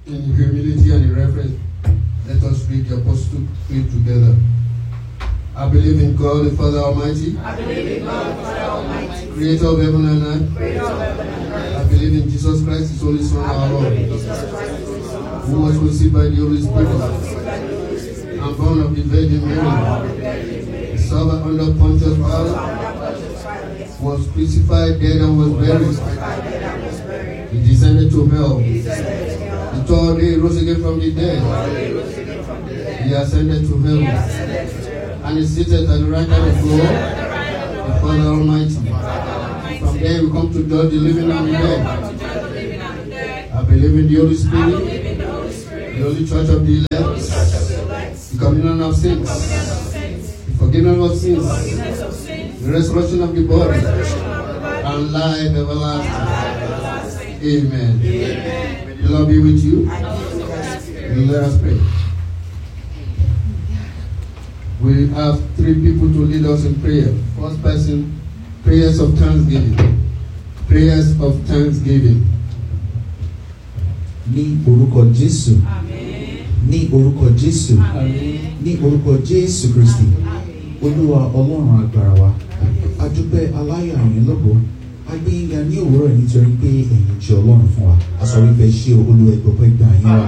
In humility and in reverence, let us read the Apostle Creed together. I believe in God, the Father Almighty, I believe in God, Father Almighty, creator of heaven and earth. creator of heaven and earth. I believe in Jesus Christ, His only Son, our I Lord, believe in Jesus Christ, His only Son, our who was conceived by the Holy Spirit Lord. and born of the Virgin Mary, suffered under Pontius Pilate, was crucified, dead, and was buried. He descended to hell. The third day he rose again from the dead. He ascended to heaven and is seated at the right hand of God, the Father Almighty. From there we come to judge the living and the dead. I believe in the Holy Spirit, the Holy Church of the elect, the communion of saints, the forgiveness of sins, the resurrection of the body, and life everlasting. Amen. May the Lord be with you. And let us pray. We have three people to lead us in prayer. First person, prayers of thanksgiving. Prayers of thanksgiving. ní orúkọ jésù ní orúkọ jésù ní orúkọ jésù kristi olúwa ọlọ́run agbára wa adúpẹ́ aláyọ̀ àyìn lọ́gbọ́ agbẹ́yìnga ní òwúrọ̀ yìí nítorí pé ẹ̀yin jẹ́ ọlọ́run fún wa aṣọ wípé ṣé olúwa ẹgbọ́pẹ́ gbà yín wa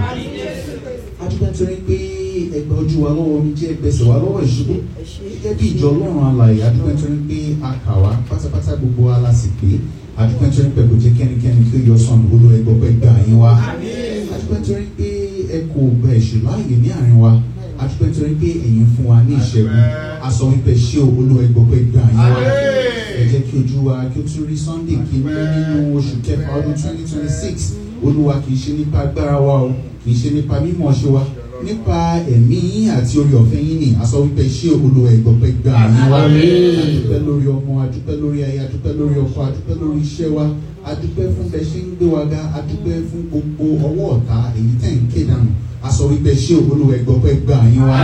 adúpẹ́ nítorí pé ẹgbẹ́ ojú wa lọ́wọ́ omi jẹ́ ẹgbẹ́sẹ̀ wa lọ́wọ́ ìṣubú gẹ́gẹ́ bí ìjọ ọlọ́run alàyè adúpẹ́ nítorí pé a kà wá pátápátá gbogbo wa la sì pé adúpẹ́ nítorí pé kò jẹ́ kẹ́nikẹ́ni kí ó yọ sọ̀nù olúwa ẹgbọ́pẹ́ gbà yín wa adúpẹ́ nítorí pé ẹ kò gba èṣù láàyè ní àárín wa adúpẹ́ nítorí pé ẹ̀yin fún wa ní ìṣẹ́gun a sọ wípé ṣé o olúwa ẹgbọ́pẹ́ gbà yín wa ẹ jẹ́ kí ojú wa kí ó tún rí sunday kìíní nínú oṣù kẹfà ọdún twenty twenty six olúwa kì í ṣe nípa agbára wa o kì í ṣe nípa mímọ̀ ṣe wa nípa ẹ̀mí yín àti orí ọ̀fẹ́ yín ni a sọ wípé ṣé olúwa ẹgbọ́pẹ́ gbà yín wa adúpẹ́ lórí ọmọ adúpẹ́ lórí aya adúpẹ́ lórí ọkọ adúpẹ́ lórí iṣẹ́ wa adúpẹ́ fún bẹ́ẹ̀ ṣe ń gbé wa ga adúpẹ́ fún gbogbo ọwọ́ ọ̀tá èyí tẹ̀ ń ké dànù a sọ wípé ṣé olúwa ẹgbọ́pẹ́ gbà yín wa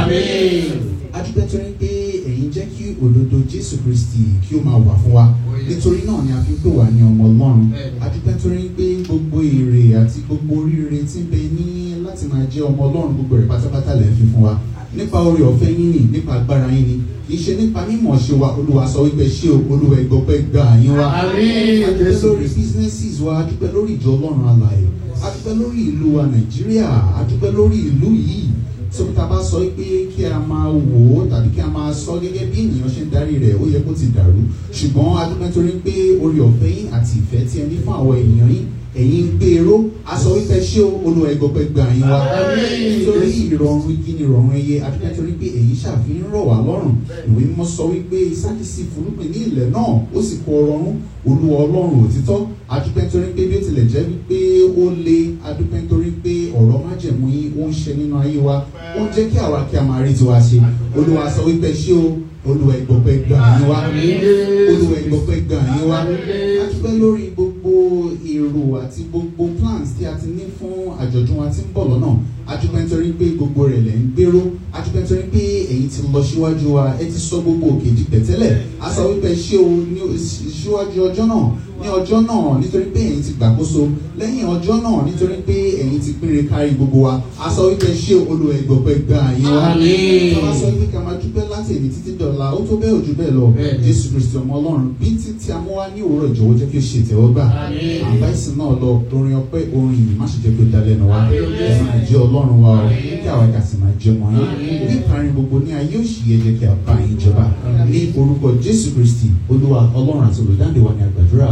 adúpẹ́ torí pé ẹ̀yin jẹ́ kí òdodo jésù kristi kí ó máa wà fún wa nítorí náà ni a fi ń pè wá ní ọmọ ọlọ́run adúpẹ́ torí pé gbogbo èrè àti gbogbo oríire tí ń bẹ ní láti máa jẹ́ ọmọ ọlọ́run gbogbo rẹ̀ pátápátá lẹ́ fi fún wa nípa oore ọ̀fẹ́ yín ni nípa agbára yín ni kì í ṣe nípa mímọ̀ ṣe wa olúwa sọ wípé ṣé o olúwa ẹgbọ́pẹ́ gbà yín wa adúpẹ́ lórí businesses wa adúpẹ́ lórí ìjọ ọlọ́run alàyè adúpẹ́ lórí ìlú wa nàìjíríà adúpẹ́ lórí ìlú yìí tó tá a bá sọ pé kí a máa wò ó tàbí kí a máa sọ gẹ́gẹ́ bí ènìyàn ṣe ń darí rẹ̀ ó yẹ kó ti dàrú ṣùgbọ́n adúpẹ́ torí pé orí ọ̀fẹ́ yín àti ìfẹ́ tí ẹ ní fún àwọn èèyàn yín ẹ̀yin ń gbé eró aṣọ wípé ṣé o olúwa ẹgbọ́pẹ́ gbà yín wá nítorí ìrọ̀rùn igi ni ìrọ̀rùn ẹyẹ adúpẹ́ torí pé èyí ṣàfihàn rọ̀ wá lọ́rùn ìwé mímọ́ sọ wípé Ísákì sì fúrúgbìn ní ilẹ̀ náà ó sì kó ọrọ̀rún olúwa ọlọ́run òtítọ́ adúpẹ́ torí pé bí ó tilẹ̀ jẹ́ wípé ó le adúpẹ́ torí pé ọ̀rọ̀ májẹ̀mú yín ó ń ṣe nínú ayé wa ó ń jẹ́ kí àwa kí a máa rí tiwa ṣe olúwa sọ wípé ṣé o olúwa ìgbọ̀pẹ́ gbà yín wá olúwa ìgbọ̀pẹ́ gbà yín wá adúpẹ́ lórí gbogbo èrò àti gbogbo plans tí a ti ní fún àjọ̀dún wa tí ń bọ̀ lọ́nà adúpẹ́ nítorí pé gbogbo rẹ̀ lẹ̀ ń gbèrò adúpẹ́ nítorí pé ẹ̀yin ti lọ síwájú wa ẹ ti sọ gbogbo òkè di pẹ̀tẹ́lẹ̀ a sọ wípé ṣé o ní síwájú ọjọ́ náà ní ọjọ́ náà nítorí pé ẹ̀yin ti gbàkóso lẹ́yìn ọjọ́ náà nítorí pé ẹ̀yin ti pínre kárí gbogbo wa a sọ wípé ṣé olúwa ìgbọ̀pẹ́ gbà yín wá Àmín. a máa sọ wípé ká máa dúpẹ́ láti èmi títí dọ̀la ó tó bẹ́ẹ̀ ojú bẹ́ẹ̀ lọ Bẹ́ẹ̀ ni. jésù kristi ọmọ ọlọ́run bí títí a mú wá ní òwúrọ̀ ìjọ̀wọ́ jẹ́ kí ó ṣe ìtẹ́wọ́gbà Àmín. àbá ìsìn náà lọ orin ọpẹ́ orin ìyìn má ṣe jẹ́ kí ó dalẹ̀ nù wá ẹ máa jẹ́ ọlọ́run wa o kí àwa kà sì máa jẹ́ ọmọ yín ní ìparin gbogbo ní ayé òṣì yẹ jẹ́ kí a bá yín jọba ní orúkọ jésù kristi olúwa ọlọ́run àti olùdáǹdè wa ní àgbàdúrà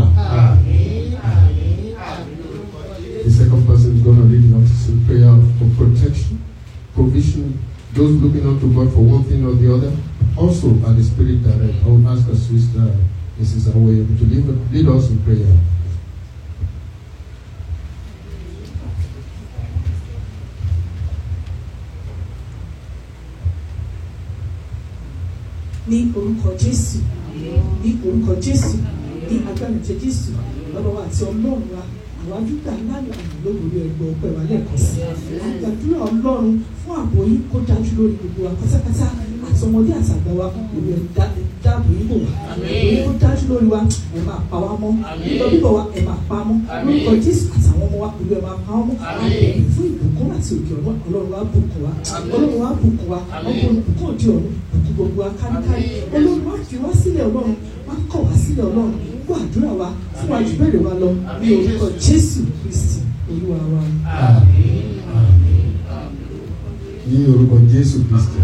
The second person is going to lead us in prayer for protection, provision, those looking unto God for one thing or the other. Also, by the Spirit direct, I will ask our sister, Mrs. Awoye, to lead, lead us in prayer. ní orúkọ jésù ní orúkọ jésù ní agbára ìjẹ jésù bàbá wa àti ọlọ́run wa àwọn adúgbò aláyọ̀ àmì lórí ẹgbẹ́ ọpẹ́ wa lẹ́ẹ̀kan sí àgbàdúrà ọlọ́run fún ààbò yín kó dájú lórí gbogbo wa pátápátá àti ọmọdé àti àgbà wa òwe dáàbò dáàbò yín bò wá èyí tó dájú lórí wa ẹ máa pa wá mọ́ nígbà bíbọ̀ wa ẹ máa pa á mọ́ lórúkọ jésù àtàwọn ọmọ wa olú ẹ máa pa wọ́n mọ́ àbẹ̀yìn fún ìbùkún àti òkè ọ̀run ọlọ́run wa bùkún wa ọlọ́run wa bùkún wa ọkùnrin bùkún òde ọ̀run bùkún gbogbo wa káríkárí ọlọ́run wa fi wá sílẹ̀ ọlọ́run wa kọ̀ wá sílẹ̀ ọlọ́run gbọ́ àdúrà wa fún wa jù bẹ́ẹ̀ wa lọ ní orúkọ jésù kristi olúwa wa. ní orúkọ jésù kristi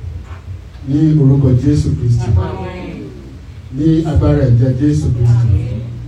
ní orúkọ jésù kristi ní agbára ẹ̀jẹ̀ jésù kristi